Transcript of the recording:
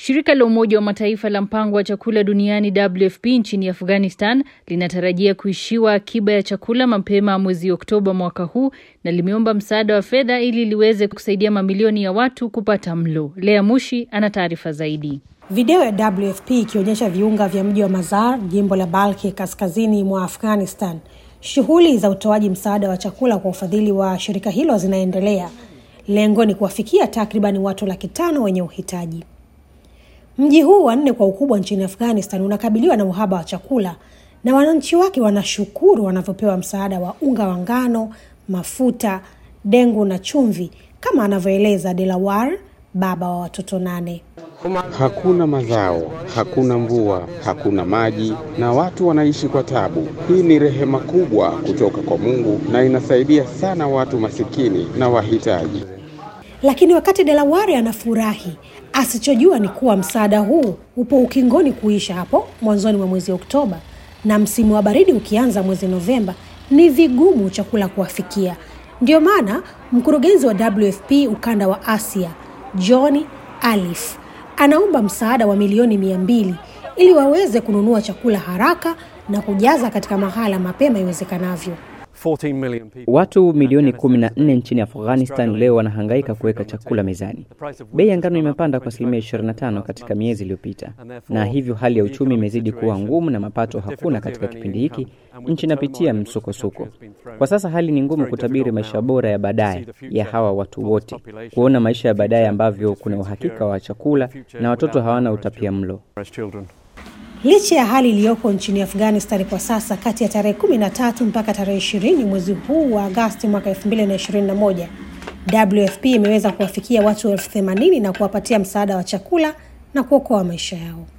Shirika la Umoja wa Mataifa la mpango wa chakula duniani WFP nchini Afghanistan linatarajia kuishiwa akiba ya chakula mapema mwezi Oktoba mwaka huu na limeomba msaada wa fedha ili liweze kusaidia mamilioni ya watu kupata mlo. Lea Mushi ana taarifa zaidi. Video ya WFP ikionyesha viunga vya mji wa Mazar, jimbo la Balki kaskazini mwa Afghanistan. Shughuli za utoaji msaada wa chakula kwa ufadhili wa shirika hilo zinaendelea. Lengo ni kuwafikia takriban watu laki tano wenye uhitaji. Mji huu wa nne kwa ukubwa nchini Afghanistan unakabiliwa na uhaba wa chakula na wananchi wake wanashukuru wanavyopewa msaada wa unga wa ngano, mafuta, dengu na chumvi, kama anavyoeleza Delawar, baba wa watoto nane. Hakuna mazao, hakuna mvua, hakuna maji na watu wanaishi kwa tabu. Hii ni rehema kubwa kutoka kwa Mungu na inasaidia sana watu masikini na wahitaji. Lakini wakati Delaware anafurahi, asichojua ni kuwa msaada huu upo ukingoni kuisha hapo mwanzoni mwa mwezi Oktoba, na msimu wa baridi ukianza mwezi Novemba, ni vigumu chakula kuwafikia. Ndio maana mkurugenzi wa WFP ukanda wa Asia John Alif anaomba msaada wa milioni mia mbili ili waweze kununua chakula haraka na kujaza katika mahala mapema iwezekanavyo. Watu milioni 14 nchini Afghanistan leo wanahangaika kuweka chakula mezani. Bei ya ngano imepanda kwa asilimia 25 katika miezi iliyopita, na hivyo hali ya uchumi imezidi kuwa ngumu na mapato hakuna katika kipindi hiki. Nchi inapitia msukosuko. Kwa sasa hali ni ngumu kutabiri maisha bora ya baadaye ya hawa watu wote, kuona maisha ya baadaye ambavyo kuna uhakika wa chakula na watoto hawana utapia mlo. Licha ya hali iliyoko nchini Afghanistan kwa sasa, kati ya tarehe 13 mpaka tarehe 20 mwezi huu wa Agasti mwaka 2021, WFP imeweza kuwafikia watu elfu themanini na kuwapatia msaada wa chakula na kuokoa maisha yao.